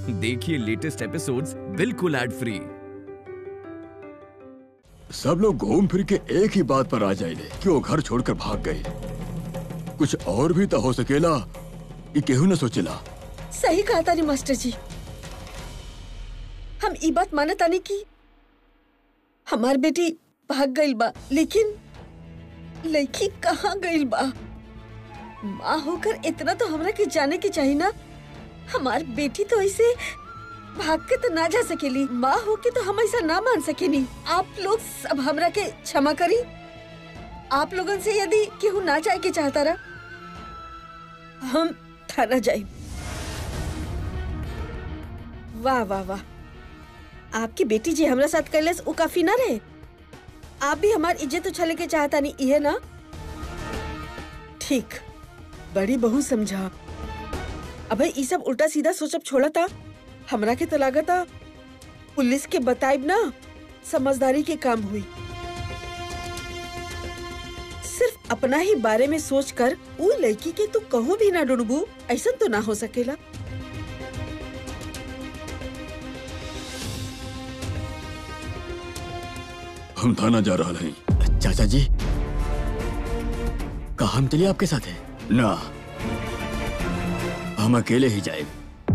देखिए latest episodes बिल्कुल ad free सब लोग घूम फिर के एक ही बात पर आ जाए कि वो घर छोड़कर भाग गए कुछ और भी तो हो सकेला ये केहू न सोचेला सही कहा तानी मास्टर जी हम ई बात माना तानी की हमार बेटी भाग गईल बा लेकिन लड़की कहाँ गईल बा माँ होकर इतना तो हमरा के जाने के चाहिए ना हमार बेटी तो ऐसे भाग के तो ना जा सकेली माँ होके तो हम ऐसा ना मान सकेनी आप लोग सब हमरा के क्षमा करी आप लोगन से यदि केहू ना जाए के चाहता रहा हम थाना जाए वाह वाह वाह आपकी बेटी जी हमरा साथ कैलस वो काफी ना रहे आप भी हमार इज्जत उछाले के चाहता नहीं ये ना ठीक बड़ी बहू समझा अब ई सब उल्टा सीधा सोचब छोड़ा था हमरा के तो लागता पुलिस के बताइब ना समझदारी के काम हुई सिर्फ अपना ही बारे में सोचकर वो लड़की के तू कहूँ भी ना डुडबू ऐसा तो ना हो सकेला हम थाना जा रहा हैं चाचा जी का हम चलिए आपके साथ है ना हम अकेले ही जाए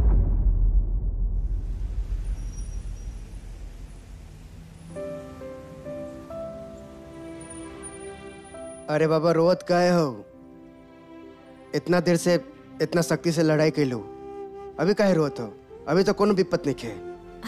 अरे बाबा रोवत काहे हो इतना देर से इतना सख्ती से लड़ाई कैलू अभी काहे रोवत हो अभी तो कोनो विपत नहीं खे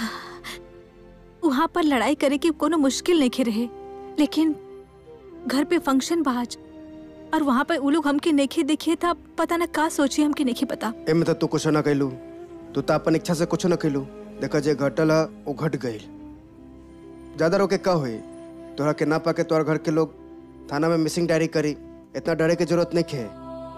वहाँ पर लड़ाई करे की कोनो मुश्किल नहीं रहे लेकिन घर पे फंक्शन बाज और वहाँ पर उ लोग हमके नेखे देखे था पता ना का सोची हमके नहीं पता एमे तो तू कुछ ना कैलू तू तो अपन इच्छा से कुछ ना कैलू देखा जे घटल है वो घट गईल ज्यादा रोके का हुई तोरा के ना पाके तोहर घर के लोग थाना में मिसिंग डायरी करी इतना डरे की जरूरत नहीं खे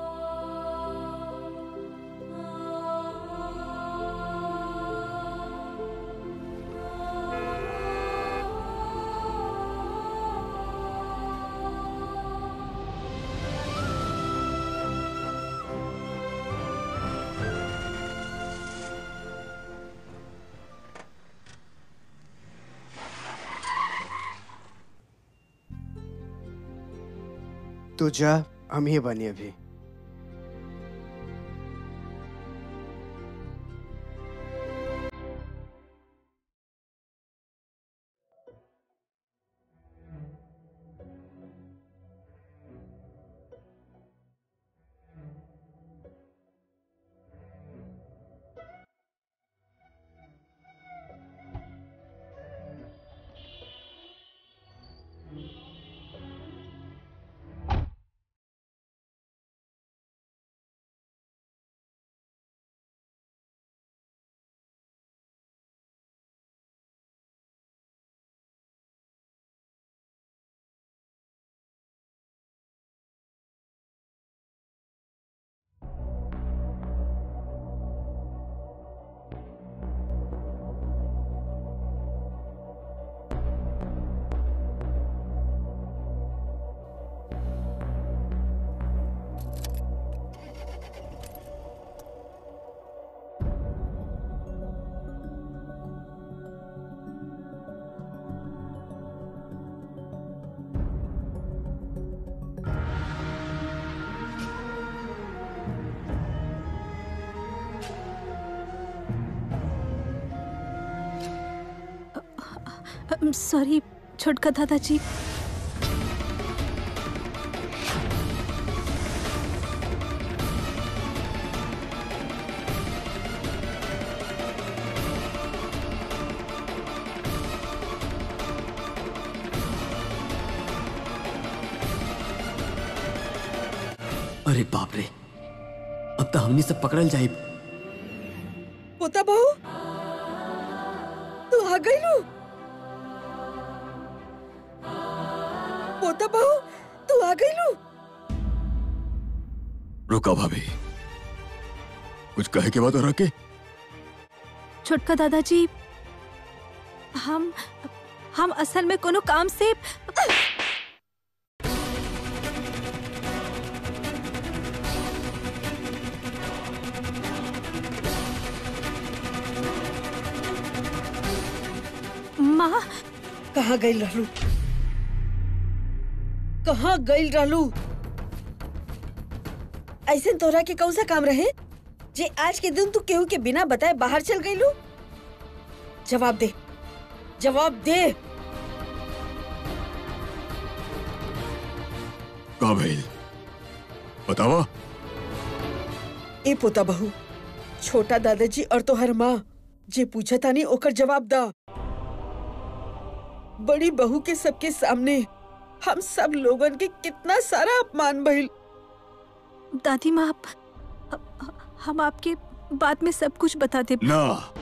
तू जा हम ही बनी अभी सॉरी छोटका दादाजी अरे बाप रे अब तो हमनी सब पकड़ल जाए पोता बहू तू आ गई लू पोता बहू तू आ गई लू रुका भाभी कुछ कहे के बाद और के छोटका दादाजी हम हम असल में कोनो काम से माँ कहाँ गई रहलू कहाँ गई रहलू ऐसे तोरा के कौन सा काम रहे जे आज के दिन तू केहू के बिना बताए बाहर चल गई लू जवाब दे जवाब दे का भइल बतावा ए पोता बहू छोटा दादाजी और तोहर माँ जे पूछा तानी ओकर जवाब दा बड़ी बहू के सबके सामने हम सब लोगन के कितना सारा अपमान भइल दादी माँ आप हम आपके बाद में सब कुछ बता दे ना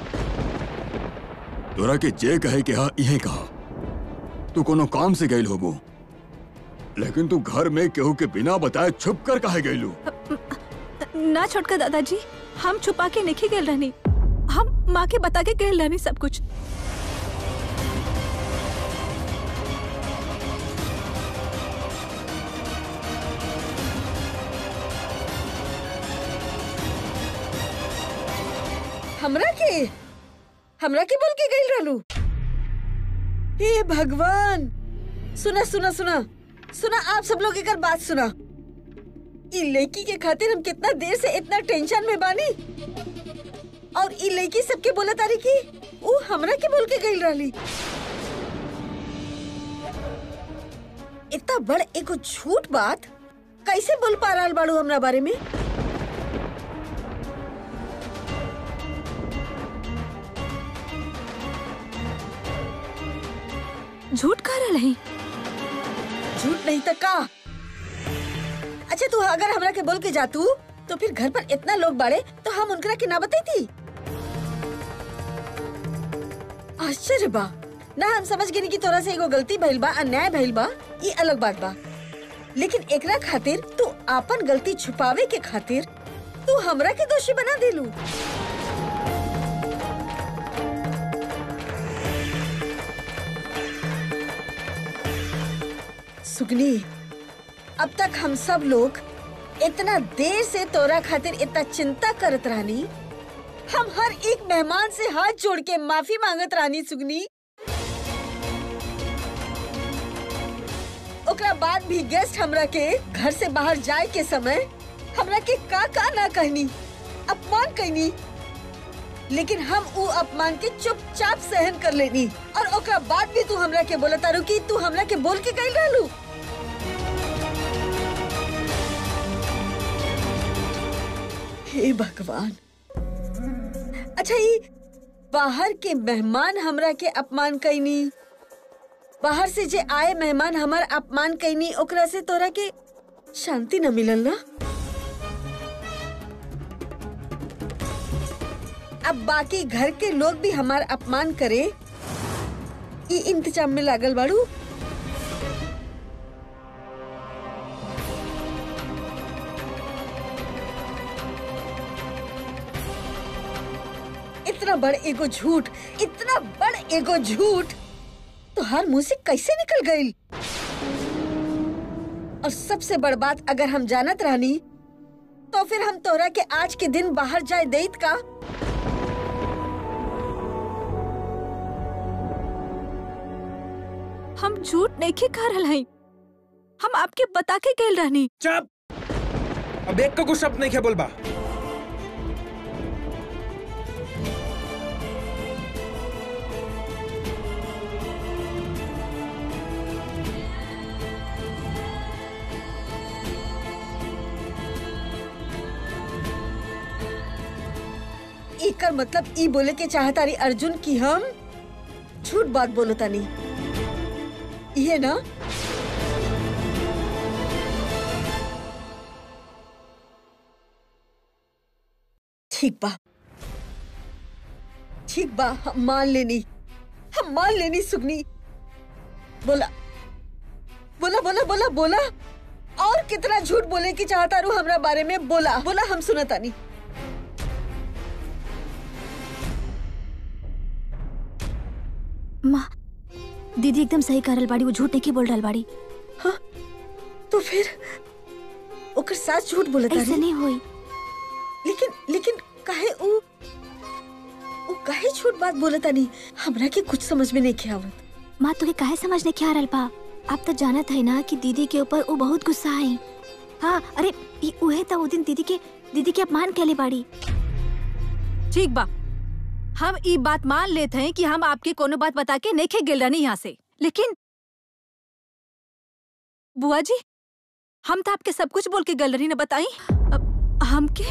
तोरा के जे कहे के हा इहे कहा तू कोनो काम से गइल होबो लेकिन तू घर में केहू के बिना बताए छुप कर काहे गइलू ना छोटका दादाजी हम छुपा के नहीं गए रहनी हम माँ के बता के गए रहनी सब कुछ हमरा के हमरा के बोल के गई रहलू हे भगवान सुना सुना सुना सुना आप सब लोग एक बात सुना ई लड़की के खातिर हम कितना देर से इतना टेंशन में बानी और ई लड़की सबके बोला तारी की वो हमरा के बोल के गई रहली इतना बड़ एगो झूठ बात कैसे बोल पा रहा बाड़ू हमरा बारे में झूठ कह रहा नहीं झूठ नहीं तो का अच्छा तू अगर हमरा के बोल के जातू तो फिर घर पर इतना लोग बाड़े तो हम उनकरा के ना बताई आश्चर्य बा ना हम समझ गए कि तोरा से एगो गलती भइल बा अन्याय भइल बा ये अलग बात बा लेकिन एकरा खातिर तू आपन गलती छुपावे के खातिर तू हमरा के दोषी बना देलू सुगनी अब तक हम सब लोग इतना देर से तोरा खातिर इतना चिंता करत रहनी हम हर एक मेहमान से हाथ जोड़ के माफी मांगत रहनी सुगनी ओकरा बाद भी गेस्ट हमरा के घर से बाहर जाए के समय हमरा के का का ना कहनी अपमान कहनी लेकिन हम उ अपमान के चुपचाप सहन कर लेनी और ओकरा बाद भी तू हमरा के बोला तारू कि तू हमरा के बोल के गई रहलू हे भगवान अच्छा ये बाहर के मेहमान हमरा के अपमान कैनी बाहर से जे आए मेहमान हमार अपमान कैनी ओकरा से तोरा के शांति न मिलल ना अब बाकी घर के लोग भी हमार अपमान करे ई इंतजाम में लागल बाड़ू इतना बड़ एगो झूठ इतना बड़ एगो झूठ तो हर मुंह से कैसे निकल गई और सबसे बड़ बात अगर हम जानत रहनी तो फिर हम तोरा के आज के दिन बाहर जाए देत का हम झूठ नहीं के कह रहा हई हम आपके बता के गए रहनी चुप अब एक को कुछ शब्द नहीं क्या बोलबा एकर मतलब ई बोले के चाहता रही अर्जुन की हम झूठ बात बोलो तानी ये ना ठीक बा ठीक बा हम मान लेनी हम मान लेनी सुगनी बोला बोला बोला बोला बोला और कितना झूठ बोले की चाहता रू हमरा बारे में बोला बोला हम सुना तानी माँ दीदी एकदम सही कह रहल बाड़ी वो झूठ नहीं बोल रहल बाड़ी तो फिर ओकर साथ झूठ बोलता ऐसे रही नहीं होई लेकिन लेकिन काहे उ उ काहे छोट बात बोला तानी हमरा के कुछ समझ में नहीं आवत माँ तुके काहे समझ नहीं आ रहल बा आप तो जानत है ना कि दीदी के ऊपर वो बहुत गुस्सा है हाँ अरे ई उहे तो वो दिन दीदी के दीदी के अपमान कैले बाड़ी ठीक बा हम ई बात मान लेते हैं कि हम आपके कोनो बात बता के नहीं गेल रहनी यहाँ से लेकिन बुआ जी हम तो आपके सब कुछ बोल के गल रही ने बताई अब हमके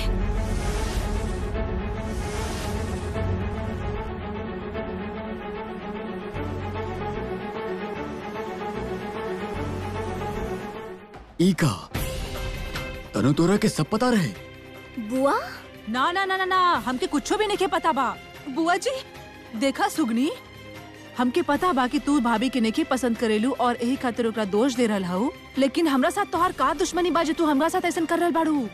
ई का तनु तोरा के सब पता रहे बुआ ना ना ना ना ना हमके कुछो भी नहीं के पता बा बुआ जी देखा सुगनी हमके पता बा कि तू भाभी के नहीं पसंद करेलू और यही खातिर ओकरा दोष दे रहल हूँ लेकिन हमरा साथ तोहार का दुश्मनी बा जे तू हमरा साथ ऐसा कर रहल बाड़ू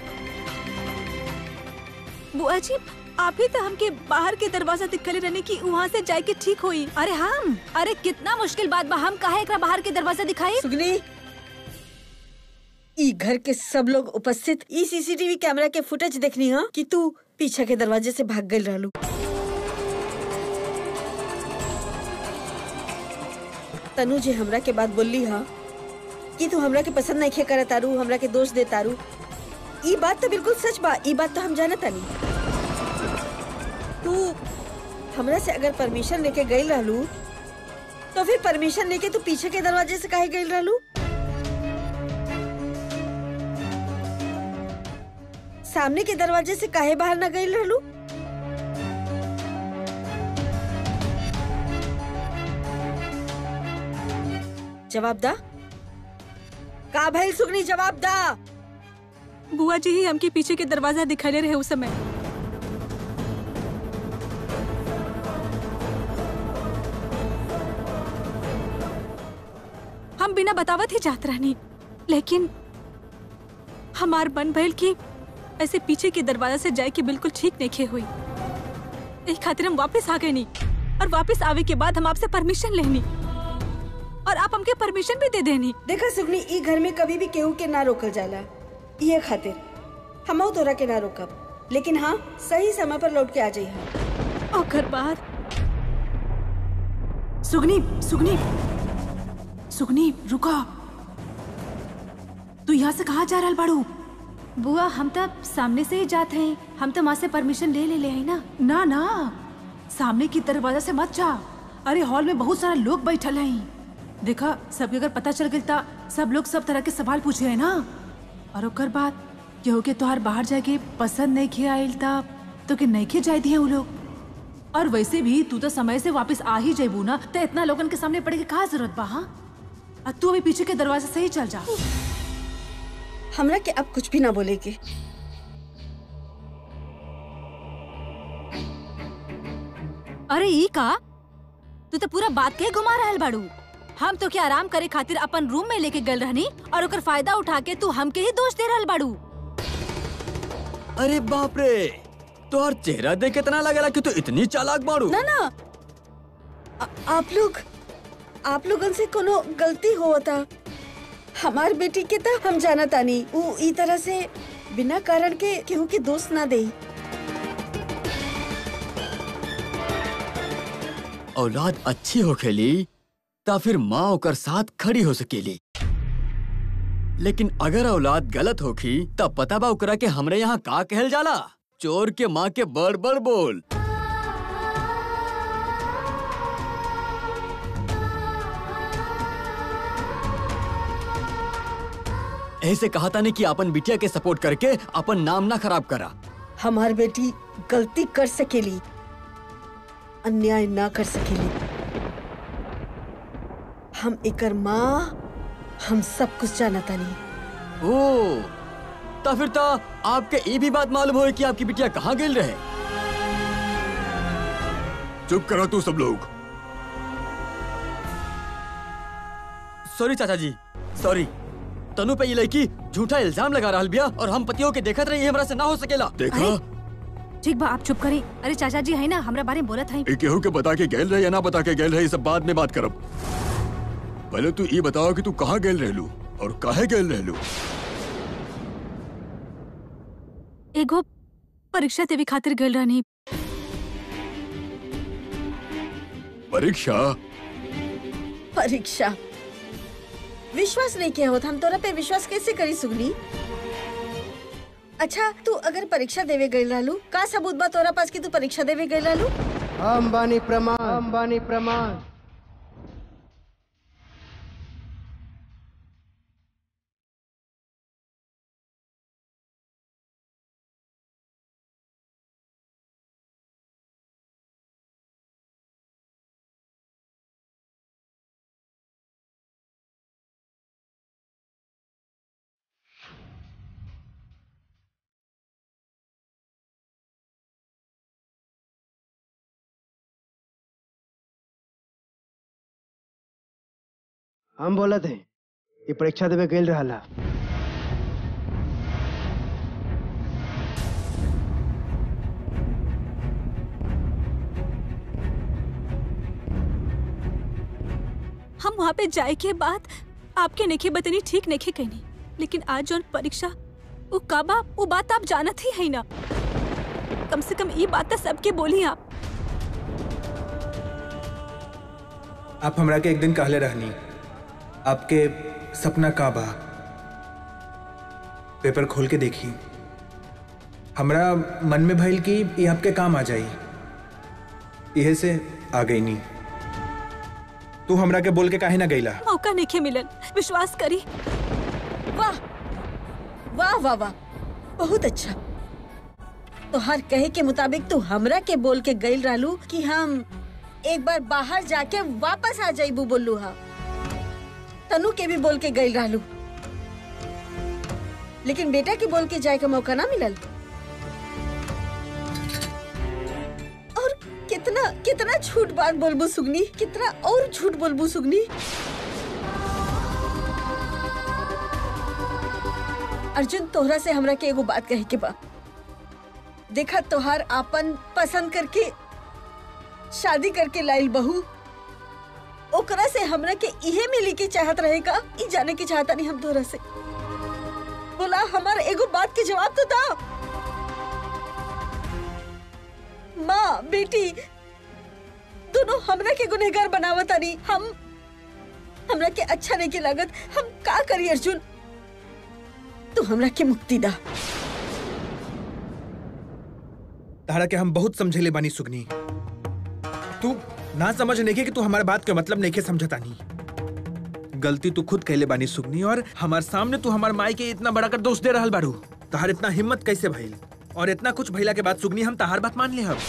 बुआ जी आप ही तो हमके बाहर के दरवाजा दिखले रहने की वहाँ से जाए के ठीक हुई अरे हम अरे कितना मुश्किल बात बा हम काहे एकरा बाहर के दरवाजा दिखाई सुगनी ई घर के सब लोग उपस्थित ई सीसीटीवी कैमरा के फुटेज देखनी हा कि तू पीछे के दरवाजे से भाग गई रहलू तनु जे हमरा के बात बोलली हा कि तू हमरा के पसंद नहीं खे करत तारू हमरा के दोष दे तारू ई बात तो बिल्कुल सच बा ई बात तो हम जानत तानी तू हमरा से अगर परमिशन लेके गई रहलू तो फिर परमिशन लेके तू पीछे के दरवाजे से काहे गई रहलू सामने के दरवाजे से काहे बाहर न गई रहलू जवाब दा का भइल सुगनी जवाब दा बुआ जी ही हमके पीछे के दरवाजा दिखाले रहे उस समय हम बिना बतावत ही जात रहनी लेकिन हमार मन भइल कि ऐसे पीछे के दरवाजा से जाए के बिल्कुल ठीक नहीं खे हुई यही खातिर हम वापस आ गए नहीं और वापस आवे के बाद हम आपसे परमिशन लेनी और आप हमके परमिशन भी दे देनी देखा सुगनी ई घर में कभी भी केहू के ना रोकल जाला ये खातिर हम तोरा के ना रोकब लेकिन हाँ सही समय पर लौट के आ जाइए ओकर बाद सुगनी सुगनी सुगनी रुका तू यहाँ से कहाँ जा रहल बाड़ू बुआ हम तो सामने से ही जाते हैं हम तो माँ से परमिशन ले ले ले आई ना ना ना सामने की दरवाजा से मत जा अरे हॉल में बहुत सारा लोग बैठल हैं देखा सबके अगर पता चल गया सब लोग सब तरह के सवाल पूछे है ना और ओकर बाद केहू के तोहार बाहर जाके पसंद नहीं खे आयल ता तो के नहीं खे जाए दिए वो लोग और वैसे भी तू तो समय से वापस आ ही जेबू ना तो इतना लोगन के सामने पड़े के कहा जरूरत बा हाँ और तू अभी पीछे के दरवाजे से ही चल जा हमरा के अब कुछ भी ना बोलेगे अरे ई का तू तो पूरा बात के घुमा रहल बाड़ू हम तो क्या आराम करे खातिर अपन रूम में लेके गल रहनी और ओकर फायदा उठा के तू हमके ही दोष दे रहल बाड़ू अरे बाप रे तोहर चेहरा देख कितना लगेला कि तू इतनी चालाक बाड़ू ना ना आ, आप लोग आप लोगन से कोनो गलती हुआ था हमार बेटी के तो हम जाना तानी ऊ ई तरह से बिना कारण के केहू के दोस्त ना दे औलाद अच्छी हो खेली ता फिर माँ ओकर साथ खड़ी हो सकेली लेकिन अगर औलाद गलत होखी तब पता बा ओकरा के हमरे यहाँ का कहल जाला चोर के माँ के बड़ बड़ बोल ऐसे कहा था ने कि अपन बिटिया के सपोर्ट करके अपन नाम ना खराब करा हमार बेटी गलती कर सकेली अन्याय ना कर सकेली हम एकर माँ हम सब कुछ जाना तानी ओ ता फिर ता आपके ये भी बात मालूम हो कि आपकी बिटिया कहाँ गिल रहे चुप करो तू सब लोग सॉरी चाचा जी सॉरी तनु पे ये लड़की झूठा इल्जाम लगा रहा बिया और हम पतियों के देखत रही हमरा से ना हो सकेला देखा ठीक बा आप चुप करी अरे चाचा जी है ना हमरा बारे में बोलत है ए केहू के बता के गेल रहे या ना बता के गेल रहे ये सब बाद में बात करब पहले तू ये बताओ कि तू कहाँ गेल रहलू और काहे गेल रहलू एगो परीक्षा देवी खातिर गल रहनी परीक्षा परीक्षा विश्वास नहीं किया होता हम तोरा पे विश्वास कैसे करी सुगनी अच्छा तू अगर परीक्षा देवे गई रहलू का सबूत बा तोरा पास कि तू परीक्षा देवे गई रहलू हम बानी प्रमाण हम बानी प्रमाण हम बोलत हैं ये परीक्षा देवे गईल रहला हम वहाँ पे जाए के बाद आपके नेखे बतनी ठीक नेखे कहनी लेकिन आज जौन परीक्षा वो काबा वो बात आप जानत ही है ना कम से कम ये बात तो सबके बोली आप आप हमरा के एक दिन कहले रहनी आपके सपना का बा पेपर खोल के देखी हमरा मन में भइल कि ये आपके काम आ जाई यह से आ गई नी तू हमरा के बोल के काहे ना गईला मौका नेखे मिलन विश्वास करी वाह वाह वाह वाह बहुत अच्छा तो हर कहे के मुताबिक तू हमरा के बोल के गईल रहलू कि हम एक बार बाहर जाके वापस आ जाइबू बोलू हा तनु के भी बोल के गईल रहलू लेकिन बेटा के बोल के जाए का मौका ना मिलल और कितना कितना झूठ बात बोलबू सुगनी कितना और झूठ बोलबू सुगनी अर्जुन तोहरा से हमरा के एगो बात कहे के बा देखा तोहार आपन पसंद करके शादी करके लाइल बहू ओकरा से हमरा के इहे मिली के चाहत रहेगा ई जाने की चाहता नहीं हम तोहरा से बोला हमार एगो बात के जवाब तो दा माँ बेटी दोनों हमरा के गुनहगार बनावतानी हम हमरा के अच्छा नहीं के लागत हम का करी अर्जुन तू हमरा के मुक्ति दा तारा के हम बहुत समझेले बानी सुगनी तू ना समझ नहीं कि तू हमारे बात के मतलब नहीं के समझता नहीं गलती तू खुद कहले बानी सुगनी और हमार सामने तू हमार माई के इतना बड़ा कर दोष दे रहल बारू तहार इतना हिम्मत कैसे भइल और इतना कुछ भइला के बाद सुगनी हम तहार बात मान ले हम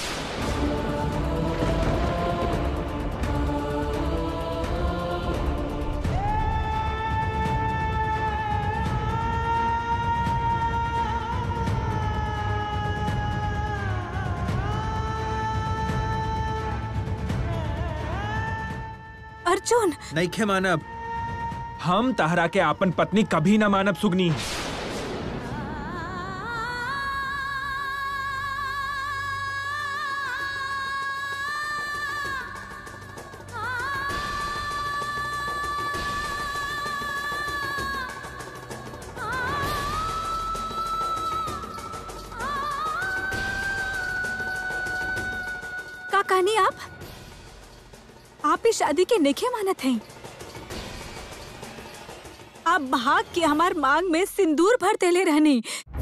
अर्जुन नहीं खे मानब हम तहरा के आपन पत्नी कभी ना मानब सुगनी का कहानी आप आप इस शादी के नेखे मानत हैं आप भाग के हमार मांग में सिंदूर भर देले रहनी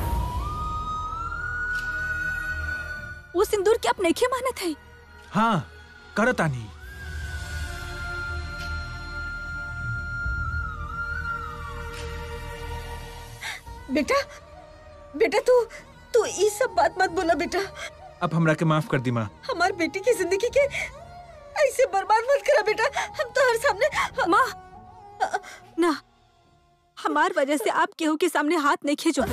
वो सिंदूर के आप नेखे मानत हैं हाँ करतानी बेटा बेटा तू तू ये सब बात मत बोला बेटा अब हमरा के माफ कर दी माँ हमार बेटी की जिंदगी के ऐसे बर्बाद मत करा बेटा हम तो हर सामने माँ ना हमार वजह से आप केहू के सामने हाथ नहीं खेजो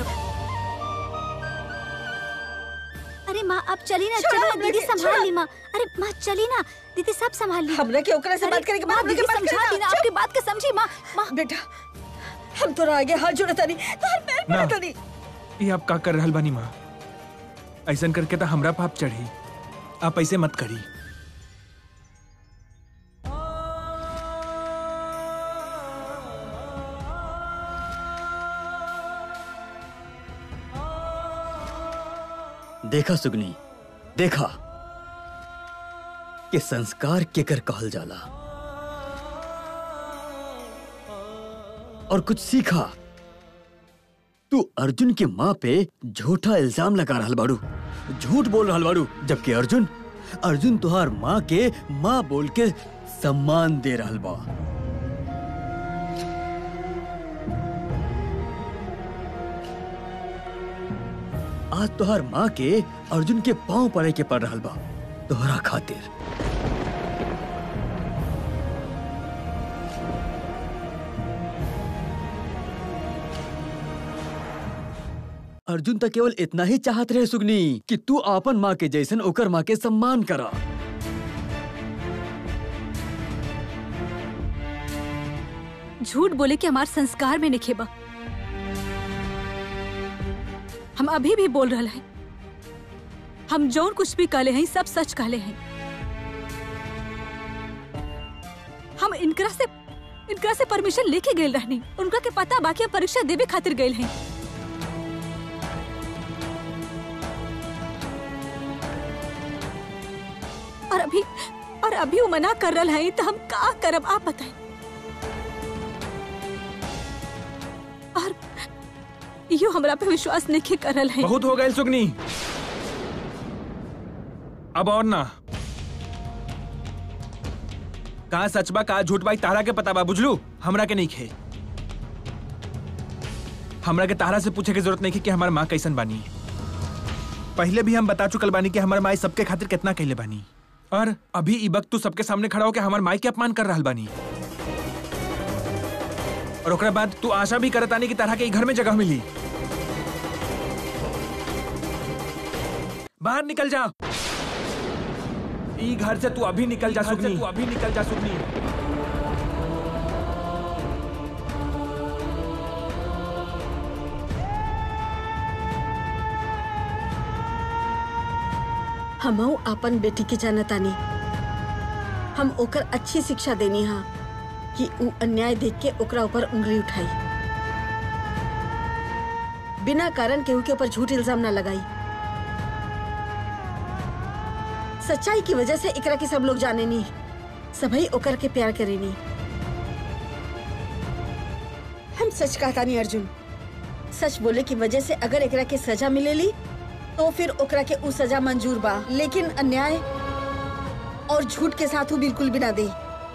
अरे माँ आप चली ना छोड़ो चली ना हमरा दीदी के, संभाल छोड़ो। ली माँ अरे माँ चली ना दीदी सब संभाल ली हमरा के ओकरा से अरे, बात करे के माँ, बाद दीदी बात समझा करना। दी ना चुप। आपकी बात का समझी माँ माँ बेटा हम तोरा आगे हाथ जोड़ता नहीं तो हर पैर ना। पड़ता नहीं ये आप का कर रहल बानी माँ ऐसन करके तो हमरा पाप चढ़ी आप ऐसे मत करी देखा सुगनी देखा कि संस्कार केकर कहल जाला और कुछ सीखा तू अर्जुन के माँ पे झूठा इल्जाम लगा रहल बाड़ू झूठ बोल रहल बाड़ू जबकि अर्जुन अर्जुन तुहार माँ के माँ बोल के सम्मान दे रहल बा आज तुहार माँ के अर्जुन के पांव पड़े के पड़ रहल बा तोहरा खातिर अर्जुन तो केवल इतना ही चाहत रहे सुगनी कि तू आपन माँ के जैसन ओकर माँ के सम्मान करा झूठ बोले कि हमार संस्कार में निखेबा हम अभी भी बोल रहे हैं हम जौन कुछ भी कहले हैं सब सच कहले हैं हम इनकरा से इनकरा से परमिशन लेके गए रहनी उनका के पता बाकी हम परीक्षा देवे खातिर गए हैं और अभी और अभी वो मना कर रहा है तो हम का करब आप बताएं और यो हमरा पे विश्वास नहीं कर रहा है बहुत हो गए सुगनी अब और ना कहा सच बा कहा झूठ बा तारा के पता बा बुझलू हमरा के नहीं खे हमरा के तारा से पूछे की जरूरत नहीं कि हमार माँ कैसन बानी पहले भी हम बता चुकल बानी कि हमार माई सबके खातिर कितना कहले बानी और अभी ई वक्त तू सबके सामने खड़ा होकर हमार माई के अपमान कर रहल बानी और ओकरा बाद तू आशा भी करतानी कि तरह के ई घर में जगह मिली बाहर निकल जा ई घर से तू अभी निकल जा सुगनी तू अभी निकल जा सुगनी हमहू अपन बेटी के जानतानी हम ओकर अच्छी शिक्षा देनी हा कि ऊ अन्याय देख के ओकरा ऊपर उंगली उठाई बिना कारण केहू के ऊपर झूठ इल्जाम ना लगाई सच्चाई की वजह से एकरा के सब लोग जाने नी सभी ओकर के प्यार करेनी हम सच कहता नहीं अर्जुन सच बोले की वजह से अगर एकरा के सजा मिलेली तो फिर ओकरा के उ सजा मंजूर बा लेकिन अन्याय और झूठ के साथ ऊ बिल्कुल भी ना दे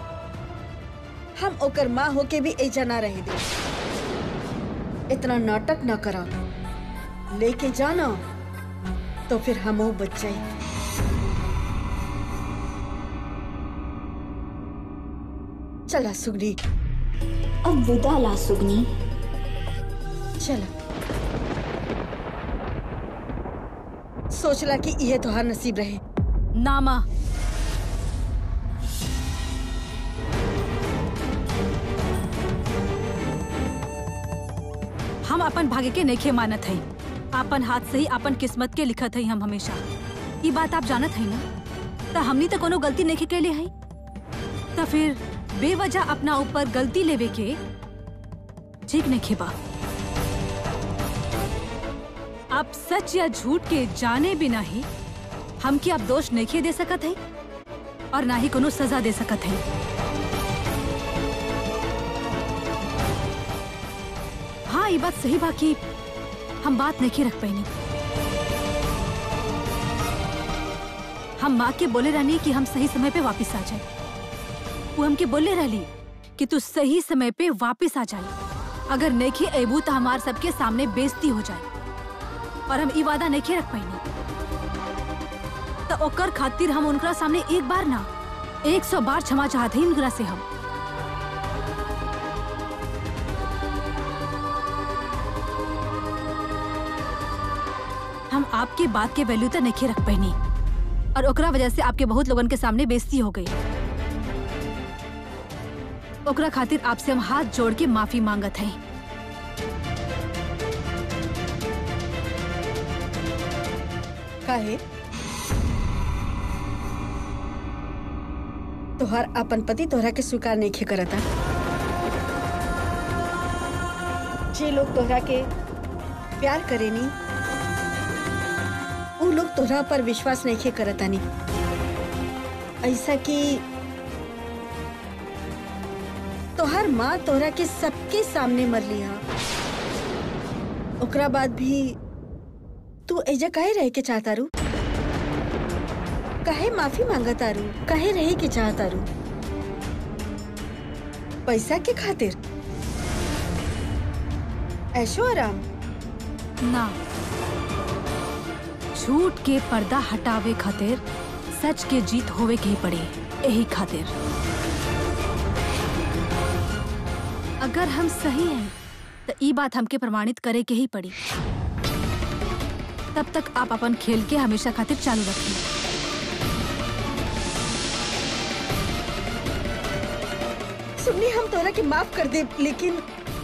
हम ओकर माँ होके भी ऐजा ना रहे दे इतना नाटक ना करा लेके जाना तो फिर हम बच जाए चला सुगनी अब विदा ला सुगनी चला सोचला कि यह तोहार नसीब रहे नामा हम अपन भाग्य के नेखे मानत हई अपन हाथ से ही अपन किस्मत के लिखत हई हम हमेशा ये बात आप जानत हई ना त हमनी तो कोनो गलती नहीं कैले हई त फिर बेवजह अपना ऊपर गलती लेवे के ठीक नहीं बा आप सच या झूठ के जाने बिना ही हम की आप दोष नहीं दे सकत है और ना ही कोनो सजा दे सकत है हाँ ये बात सही बा कि हम बात नहीं रख पाई हम माँ के बोले रहनी कि हम सही समय पे वापस आ जाए वो हमके बोले रहली कि तू सही समय पे वापस आ जाए अगर नहीं अबू तो हमार सबके सामने बेइज्जती हो जाए और हम ई वादा नहीं रख पाई तो ओकर खातिर हम उनकरा सामने एक बार ना एक सौ बार क्षमा चाहते ही उनकरा से हम हम आपके बात के वैल्यू तो नहीं रख पाई और ओकरा वजह से आपके बहुत लोगन के सामने बेइज्जती हो गई ओकरा खातिर आपसे हम हाथ जोड़ के माफी मांगत हैं काहे तोहर अपन पति तोहरा के स्वीकार नहीं खे करता जे लोग तोहरा के प्यार करेनी उ लोग तोहरा पर विश्वास नहीं खे करता नी ऐसा कि तोहर माँ तोहरा के सबके सामने मर लिया ओकरा बाद भी तू एजा काहे रहे के चाहता रू काहे माफी मांगता रू काहे रहे के चाहता रू पैसा के खातिर ऐशो आराम ना झूठ के पर्दा हटावे खातिर सच के जीत होवे के ही पड़े यही खातिर अगर हम सही हैं तो ई बात हमके प्रमाणित करे के ही पड़ी तब तक आप अपन खेल के हमेशा खातिर चालू रखें सुननी हम तोरा के माफ कर दे लेकिन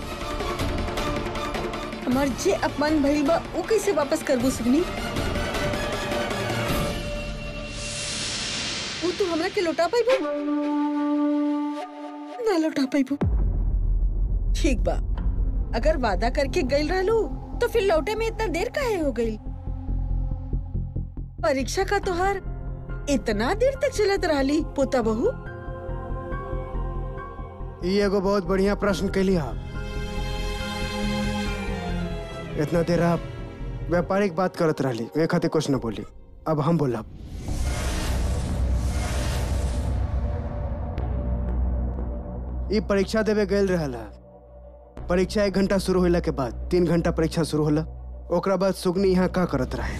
हमार जे अपमान भइल बा ऊ कैसे वापस करबू सुगनी ऊ तू हमरा के लौटा पाइबू ना लौटा पाइबू ठीक बा अगर वादा करके गइल रहलू तो फिर लौटे में इतना देर काहे हो गई परीक्षा का तोहार इतना देर तक चलत रहली पोता बहू ई एगो बहुत बढ़िया प्रश्न कैली आप इतना देर आप व्यापारिक बात करत रहली वे खातिर कुछ न बोली अब हम बोलब ई परीक्षा देवे गए रहल है परीक्षा एक घंटा शुरू होला के बाद तीन घंटा परीक्षा शुरू होला ओकरा बाद सुगनी यहाँ का करत रहे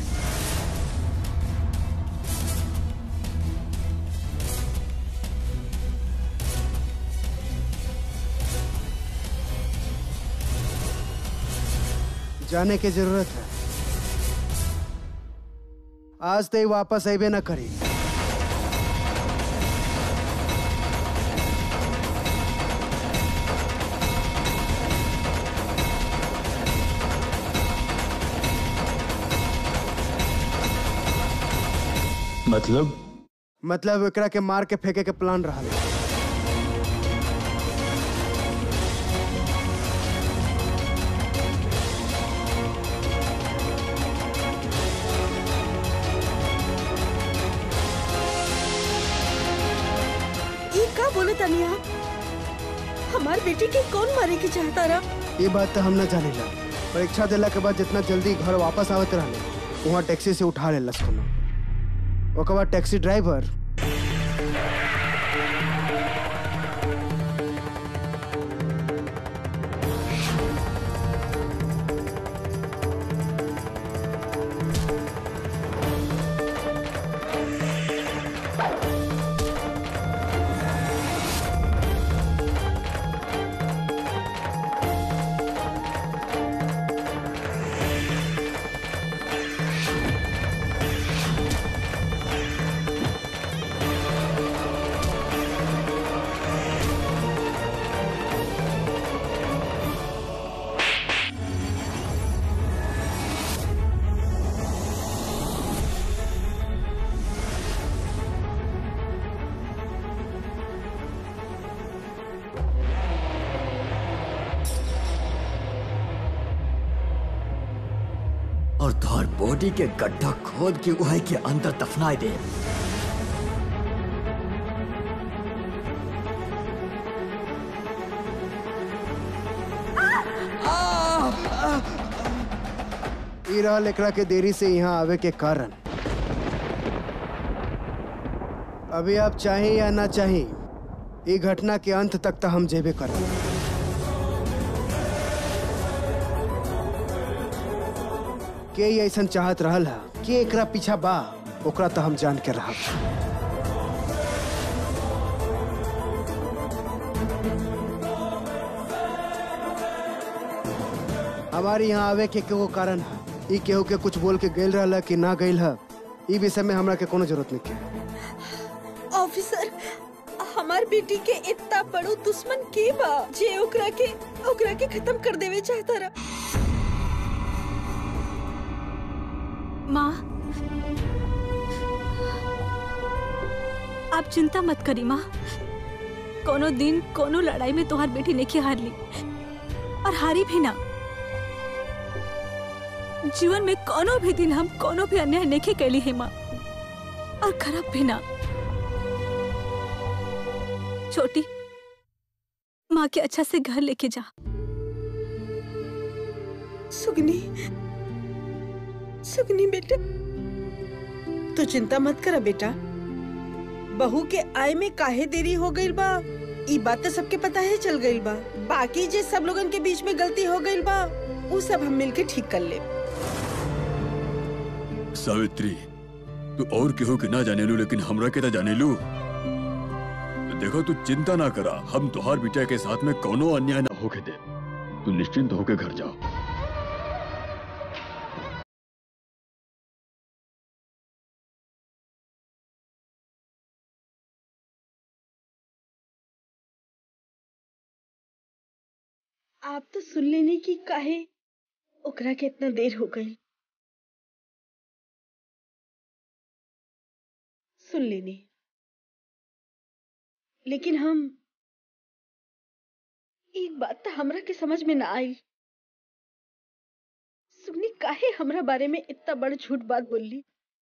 जाने की जरूरत है आज तो ही वापस अबे ना करी मतलब मतलब एकरा के मार के फेंके के प्लान रहा ये का बोले तनिया हमार बेटी के कौन मारे के चाहता रहा ये बात तो हम न जानेला परीक्षा देला के बाद जितना जल्दी घर वापस आवत रहले वहाँ टैक्सी से उठा लेलस कोनो ओकर बाद टैक्सी ड्राइवर और तोहर बॉडी के गड्ढा खोद के उहे के अंदर दफनाए दे ई रहल एकरा के देरी से यहाँ आवे के कारण अभी आप चाहे या ना चाहे ई घटना के अंत तक तो हम जेबे कर के ई ऐसन चाहत रहल है कि एकरा पीछा बा ओकरा तो हम जान के रहा हमारे यहाँ आवे के केगो कारण है ई केहू के कुछ बोल के गेल रहला कि ना गइल है ई विषय में हमरा के कोनो जरूरत नहीं के ऑफिसर हमार बेटी के इतना बड़ो दुश्मन के बा जे ओकरा के ओकरा के खत्म कर देवे चाहता रहा माँ आप चिंता मत करी माँ कोनो दिन कोनो लड़ाई में तोहार बेटी नहीं हार ली और हारी भी ना जीवन में कोनो भी दिन हम कोनो भी अन्याय नहीं कैली है माँ और खराब भी ना छोटी माँ के अच्छा से घर लेके जा सुगनी सुगनी बेटा तू चिंता मत करा बेटा बहू के आय में काहे देरी हो गई बा ई बात तो सबके पता है चल गई बा बाकी जे सब लोगन के बीच में गलती हो गई बा वो सब हम मिलके ठीक कर ले सावित्री तू और केहू के ना जाने लू लेकिन हमरा के तो जाने लू देखो तू चिंता ना करा हम तुहार बिटिया के साथ में कोनो अन्याय ना होके दे तू निश्चिंत होके घर जाओ आप तो सुन लेने की काहे ओकरा के इतना देर हो गई सुन लेनी लेकिन हम एक बात तो हमरा के समझ में ना आई सुगनी काहे हमरा बारे में इतना बड़ झूठ बात बोली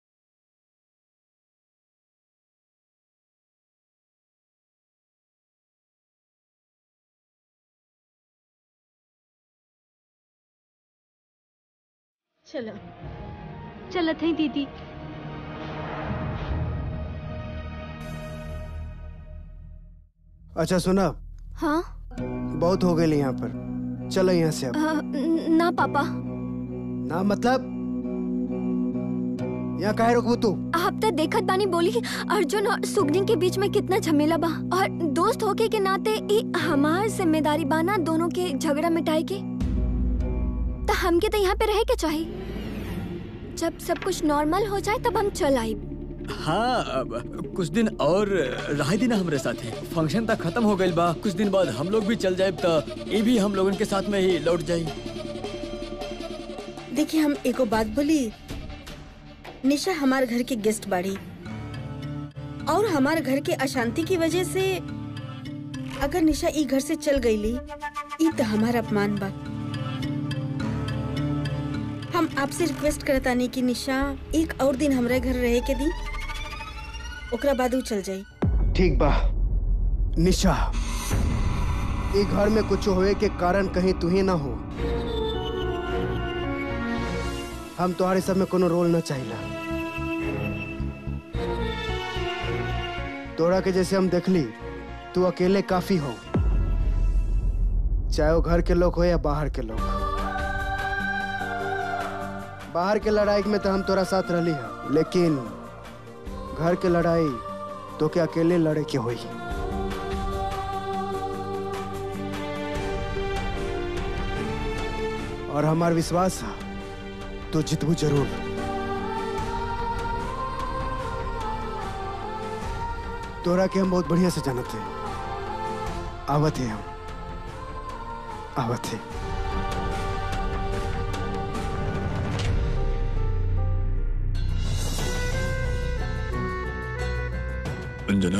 चलो चलत है दीदी अच्छा सुना हाँ बहुत हो गए यहाँ पर चलो यहाँ से अब अ, न- ना पापा ना मतलब यहाँ काहे रोकबू तू आप तो देखत बानी बोली अर्जुन और सुगनी के बीच में कितना झमेला बा और दोस्त होके के नाते ई हमार जिम्मेदारी बाना दोनों के झगड़ा मिटाए के तो हमके तो यहाँ पे रहे के चाहिए जब सब कुछ नॉर्मल हो जाए तब हम चल आई हाँ अब कुछ दिन और रह दी ना हमरे साथे फंक्शन तक खत्म हो गइल बा कुछ दिन बाद हम लोग भी चल जाए तो ये भी हम लोगन के साथ में ही लौट जाई देखिए हम एको बात बोली निशा हमारे घर के गेस्ट बाड़ी और हमारे घर के अशांति की वजह से अगर निशा ई घर से चल गईली ई तो हमारा अपमान बा हम आपसे रिक्वेस्ट करतानी कि निशा एक और दिन हमारे घर रहे के दी ओकरा बाद ऊ चल जाई ठीक बा निशा ये घर में कुछ होए के कारण कहीं तू ही ना हो हम तुम्हारे सब में कोनो रोल न चाहिला तोरा के जैसे हम देखली तू अकेले काफी हो चाहे वो घर के लोग हो या बाहर के लोग बाहर के लड़ाई में तो हम तोरा साथ रहली है लेकिन घर के लड़ाई तो के अकेले लड़े के होई और हमार विश्वास है तो जितबू जरूर तोरा के हम बहुत बढ़िया से जानत है आवत है हम आवत है अंजना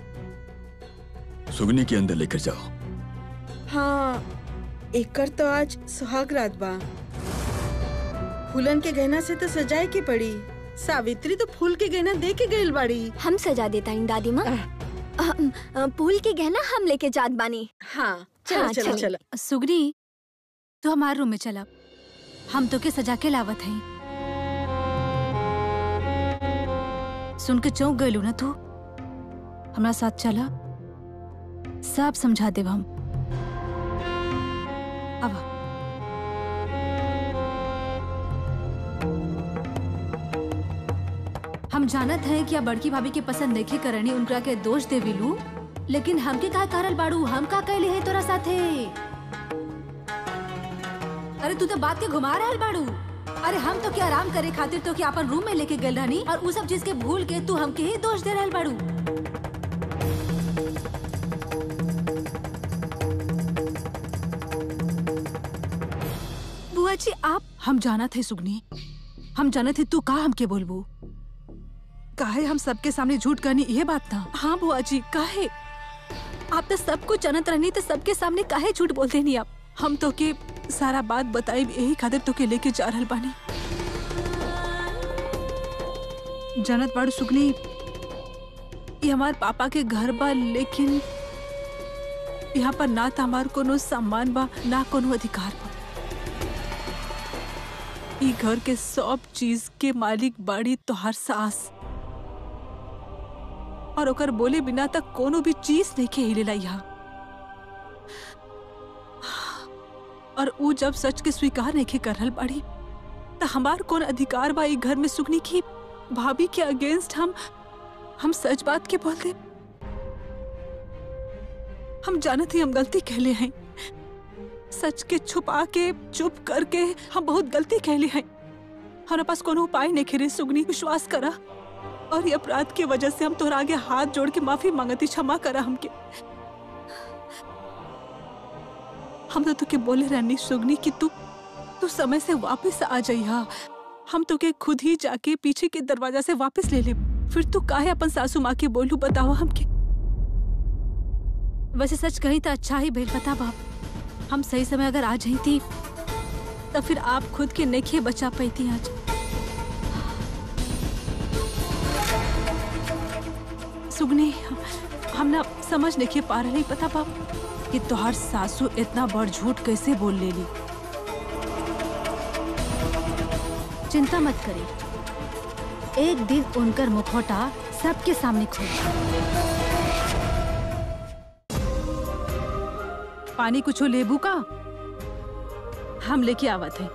सुगनी के अंदर लेकर जाओ हाँ एकर तो आज सुहाग रात बा फूलन के गहना से तो सजाए के पड़ी सावित्री तो फूल के गहना दे के गइल बाड़ी हम सजा देता इन दादी माँ अहम, अ, फूल के गहना हम लेके जात बानी हाँ चलो हाँ, चलो चलो। चलो सुगनी तो हमारे रूम में चला हम तो के सजा के लावत हई सुन के चौंक गइलू ना तू हमरा साथ चला सब समझा देब हम अब हम जानत हैं कि अब बड़की भाभी के पसंद देखे करनी उनका के दोष देविलू लेकिन हमके का करल बाड़ू हम का कहले है तोरा साथे अरे तू तो बात के घुमा रहल बाड़ू अरे हम तो क्या आराम करे खातिर तो क्या अपन रूम में लेके गल रहनी और उ सब चीज के भूल के तू हमके ही दोष दे रहल बाड़ू बुआ जी आप हम जाना थे सुगनी हम जाने थे तू का हमके बोलबू काहे हम सबके सामने झूठ करनी ये बात था हाँ बुआ जी काहे आप तो सब कुछ जानत रहनी तो सबके सामने काहे झूठ बोलते नहीं आप हम तो के सारा बात बताई यही खातिर तो के लेके जा रहल बानी जानत बाड़ू सुगनी ये हमार पापा के घर बा लेकिन यहाँ पर ना तो हमार कोनो सम्मान बा ना कोनो अधिकार बा ई घर के सब चीज के मालिक बाड़ी तोहार सास और ओकर बोले बिना तक कोनो भी चीज नहीं के हिलेला यहाँ और ऊ जब सच के स्वीकार नहीं के करल बाड़ी त हमार कौन अधिकार बा ई घर में सुगनी की भाभी के अगेंस्ट हम हम सच बात के बोल दे हम जानत ही हम गलती कहले हैं सच के छुपा के चुप करके हम बहुत गलती कहले हैं हमारे पास कोनो उपाय नहीं खेरे सुगनी विश्वास करा और ये अपराध की वजह से हम तोहरा आगे हाथ जोड़ के माफी मांगती क्षमा करा हमके हम तो तुके बोले रहनी सुगनी कि तू तू समय से वापस आ जाइहा हम तुके खुद ही जाके पीछे के दरवाजा से वापस ले ले फिर तू काहे अपन सासू माँ के बोलू बताओ हमके वैसे सच कही तो अच्छा ही भेल पता बाप हम सही समय अगर आ जाई थी तो फिर आप खुद के नेखे बचा पाती आज सुगनी हम ना समझ नहीं पा रहे पता बाप कि तोहार सासू इतना बड़ झूठ कैसे बोल लेली चिंता मत करी एक दिन उनकर मुखौटा सबके सामने खोल पानी कुछो लेबू का हम लेके आवत है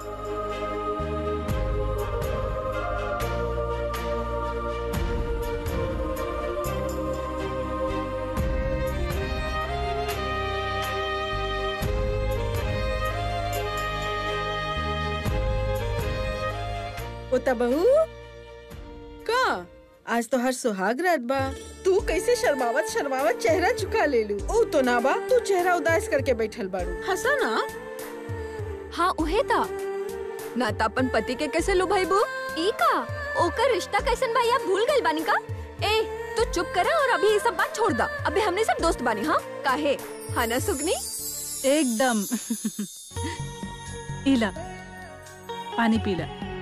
पोता बहू का आज तो हर सुहाग रात बा तू कैसे शर्मावत शर्मावत चेहरा चुका ले लू ओ तो ना बा तू चेहरा उदास करके बैठल बाड़ू हंसा ना हाँ उहे था ना तो अपन पति के कैसे लो भाई बू ई का ओकर रिश्ता कैसन बा या भूल गइल बानी का ए तू चुप करा और अभी ये सब बात छोड़ दा अबे हमने सब दोस्त बानी हाँ काहे हाँ ना सुगनी एकदम इला पानी पीला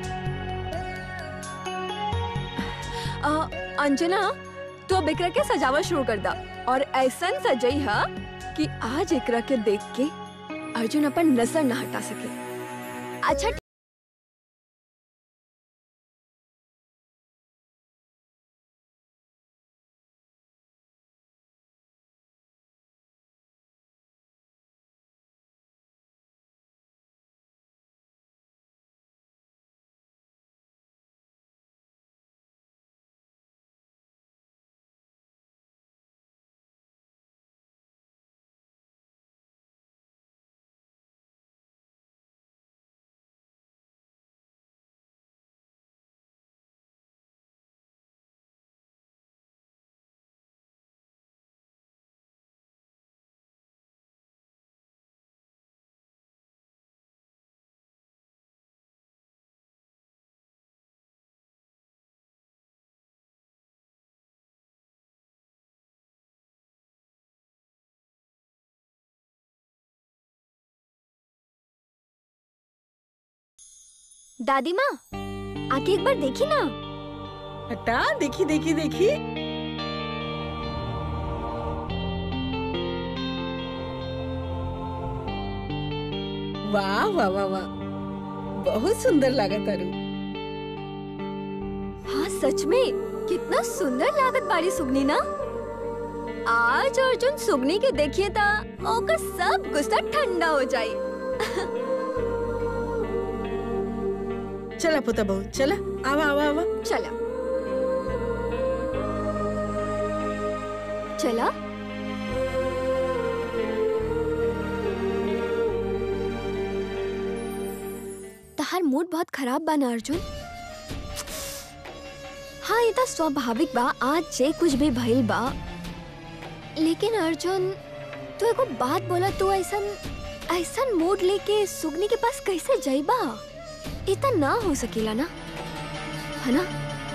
आ, अंजना तू अब एकरा के सजावट शुरू कर दा और ऐसन सजई हा कि आज एकरा के देख के अर्जुन अपन नजर न हटा सके अच्छा दादी माँ आके एक बार देखी ना हटा देखी देखी देखी वाह वाह वाह वाह बहुत सुंदर लागत अरु हाँ सच में कितना सुंदर लागत बाड़ी सुगनी ना आज अर्जुन सुगनी के देखिए ता ओकर सब गुस्सा ठंडा हो जाए चला पुता बहू चला आवा आवा आवा चला चला तहार मूड बहुत खराब बा ना अर्जुन हाँ ये तो स्वाभाविक बा आज जे कुछ भी भइल बा लेकिन अर्जुन तू एगो बात बोला तू ऐसन ऐसन मूड लेके सुगनी के पास कैसे जाइबा इतना ना हो सकेला ना है ना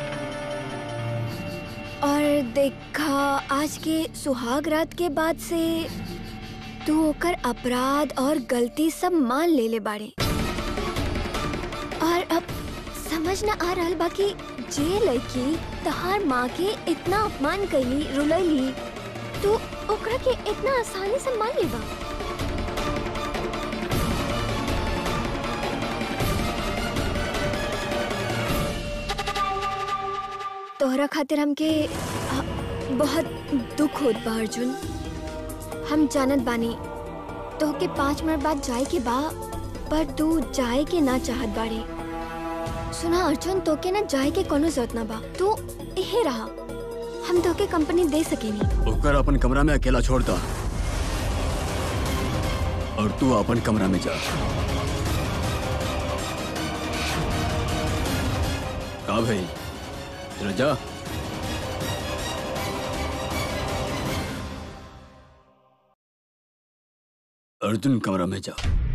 और देखा आज के सुहाग रात के बाद से तू ओकर अपराध और गलती सब मान ले ले बाड़े और अब समझ ना आ रहल बा कि जे लड़की तहार माँ के इतना अपमान कैली रुलैली तू ओकरा के इतना आसानी से मान लेबा तोहरा खातिर हमके आ, बहुत दुख होत बा अर्जुन हम जानत बानी तोहके पाँच मिनट बाद जाए के बा पर तू जाए के ना चाहत बाड़े सुना अर्जुन तोके ना जाए के कोनो जरूरत ना बा तू इहे रहा हम तोके कंपनी दे सकेनी ओकर अपन कमरा में अकेला छोड़ दा और तू अपन कमरा में जा का भाई जरा जा अर्जुन कमरा में जा